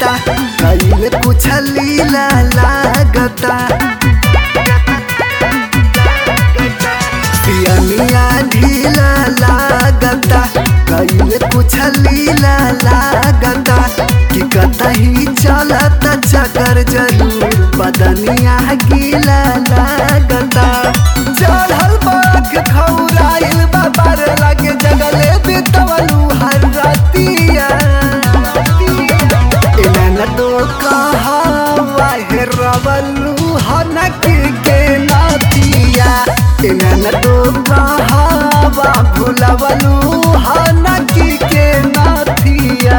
लागता कईल कुछ लीला लागता पियनिया ढीला लागता कईल कुछ लीला लागता कि कतही चलत चकर जरूर बदनिया गीला लागता चढ़ल बाग खौराइल बाबर लगे जगले बितवलू हर रतिया एना तो कहावा हे रवलू हनक के नातिया एना तो कहावा भुलवलू हनक के नातिया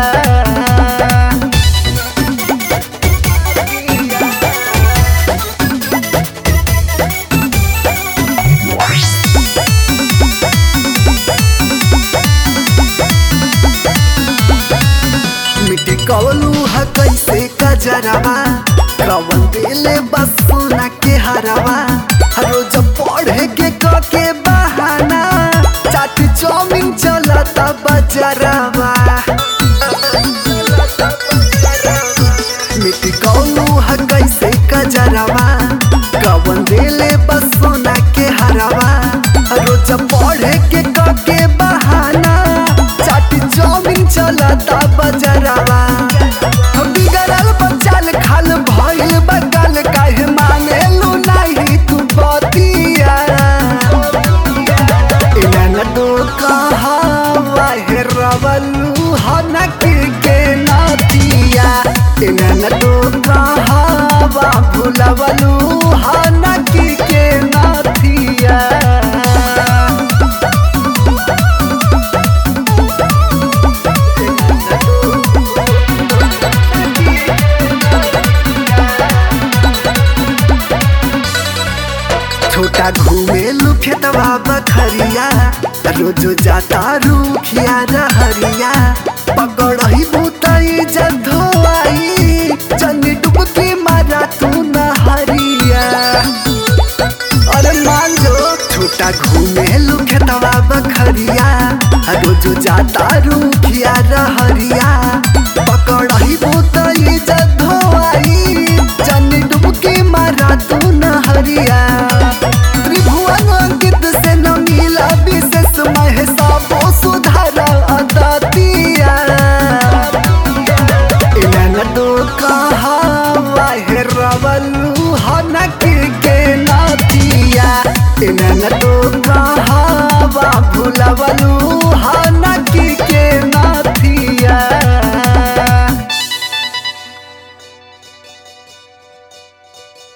मिट्टी कवलू ह कैसे कजरवा कवन दिले बस सोना के हरवा रोज पढ़े के क के बहाना चाट चौमिन चलता बजरवा मिट्टी कवलू ह कैसे कजरवा कवन दिले बस सोना के हरवा रोज पढ़े के क के बहाना चाट चौमिन चलता बजरवा हम बिगड़ल बचाल खाल भइल बगल काहे मानेलू नाही तू बतिया एना तो कहावा हे रवलू हनक के नातिया एना तो कहावा भुलवलू हनक के नातिया छोटा घूमेलू खेतवा बखरिया रोजो जाता रूखिया रहरिया पकड़ही बुतई जधोआई चन्नी डुबकी मारा तू नहरिया अरे मान जो छोटा घूमेलू खेतवा बखरिया रोजो जाता रूखिया रहरिया